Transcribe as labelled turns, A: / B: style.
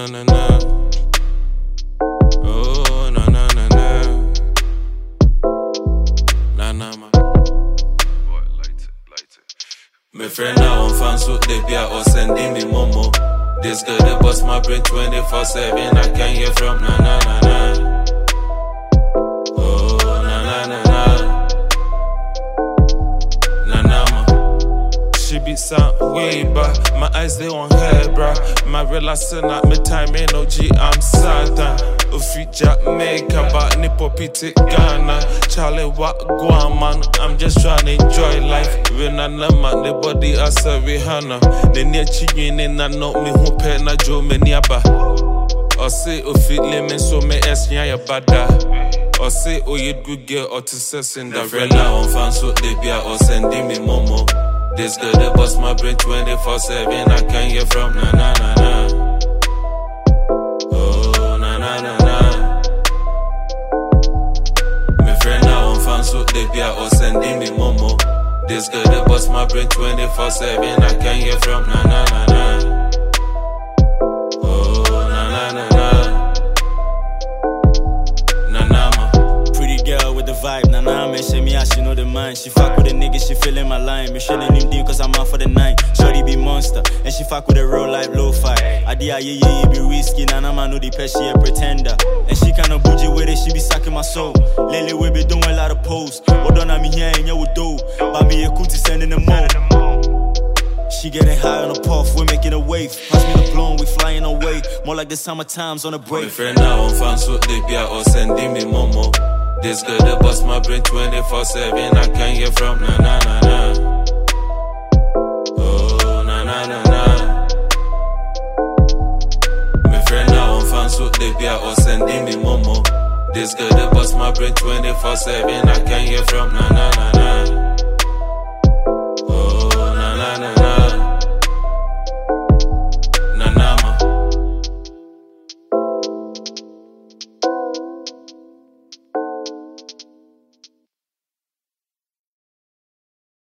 A: na na na. Oh na na na na. Na na ma.
B: Boy, light it, light it.
A: My friend now on fans with the beer or sending me momo. This girl they bust my brain 24 7. I can't hear from na na na na. Oh na na na na. Na na ma. She be sound way back. My eyes they on her, bruh. My relaxing at me time ain't no G. I'm Satan. Ufi Jamaica, but nippo pity Ghana. Charlie, what go on, man? I'm just trying to enjoy life. When I know man, the body as a Rihanna. The near chicken in I know me who pay na Joe Meniaba. Or say, Ufi lemon, so me es ya bada. Or say, oh, you good girl, or to say Cinderella. On fans with the beer, or sending me momo. This girl, they bust my brain 24 7. I can't hear from na na na na. Oh, na na na na. My friend now on fans with the beer or sending me momo. This girl they bust my brain 24 7. I can't hear from na na na na. Oh na na na na. Na na ma.
C: Pretty girl with the vibe, nah nah man, shake me out, she know the mind. She fuck with a nigga, she feeling my line. Me shilling him deep cause I'm out for the night. Shorty be monster, and she fuck with a real life low fi. Idea yeah yeah, it be risky, nah nah man, know the pet, she a pretender. And she kinda bougie with it, she be sucking my soul. Lately we be doing a lot of posts. What done me here and you would do. But me a cootie sending them more. She getting high on a puff, we're making a wave. Pass me the blown, we flying away. More like the summer times on a
A: My
C: break.
A: friend now on fans with the beer or sending me momo. This girl they bust my brain 24 7. I can't hear from na na na na. Oh na na na na. My friend now on fans with the beer or sending me momo. This girl they bust my brain 24 7. I can't hear from na na na na.